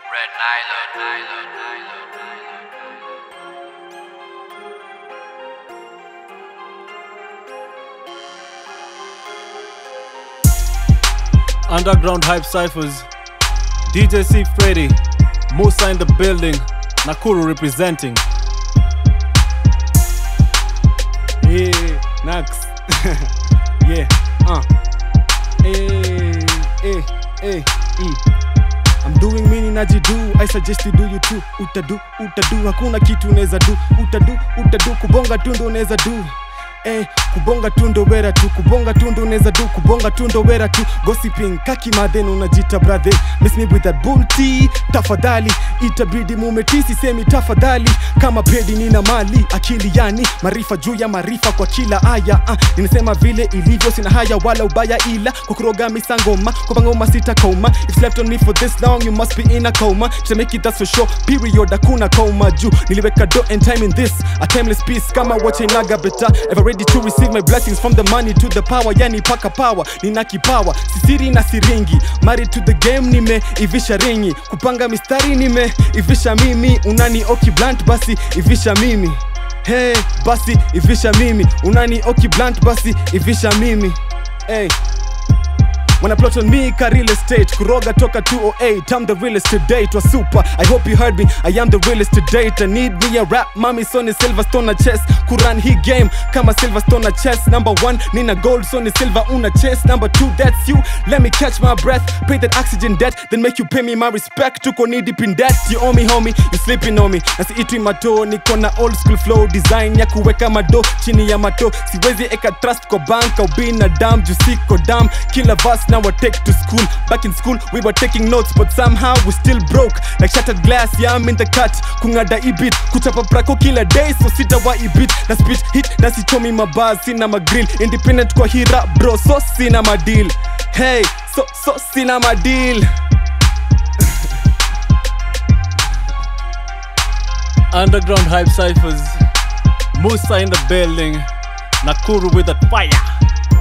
Red nylon, nylon, nylon, nylon. Underground Hype Cyphers, DJ C Freddy, Musa in the building, Nakuru representing. Yeah, Nax. yeah, uh. Hey, hey, hey, mm. I'm doing mini najidu I suggest you do you too Utadu, utadu, hakuna kitu unaweza do Utadu, utadu, kubonga tu ndo unaweza do Eh, kubonga tu ndo wera tu kubonga tu ndo unaweza do kubonga tu ndo wera tu gossiping kaki madhen unajita brother miss me with that bull tea tafadhali itabidi mumetisi semi tafadhali kama pedi nina mali akili yani maarifa juu ya maarifa kwa kila aya uh, ninasema vile ilivyo sina haya wala ubaya ila kwa kuroga misangoma kwa ngoma sita koma if slept on me for this long you must be in a coma to make it that's for sure period hakuna koma juu niliweka do and time in this a timeless piece kama wachenaga beta ever ready to receive my blessings from the money to the power yani paka power nina kipawa sisiri na siringi married to the game nime ivisha ringi kupanga mistari nime ivisha mimi unani oki blunt basi ivisha mimi hey, basi ivisha mimi unani oki blunt basi ivisha mimi hey. When I plot on me, ka real estate Kuroga toka 208 I'm the realest to date Was super, I hope you heard me I am the realest to date I need me a rap Mommy Sony Silverstone na chess Kuran he game Kama Silverstone na chess Number one, Nina Gold Sony Silver una chess Number two, that's you Let me catch my breath Pay that oxygen debt Then make you pay me my respect Tuko knee deep in debt You owe me homie You sleeping on me Nasi itwi mato Niko na old school flow Design ya kuweka mado Chini ya mato Siwezi eka trust kwa bank Au binadamu Juu siko dam Kila verse now I take to school. Back in school, we were taking notes, but somehow we still broke. Like shattered glass, yeah, I'm in the cut. Kungada ibit, kuchapa prako kila day, so sita wa ibit. Na speech hit, na sichomi mabaz, sina magrill. Independent kwa hira, bro, so sina madeal. Hey, so, so sina madeal. Underground Hype Cyphers, Musa in the building, Nakuru with that fire.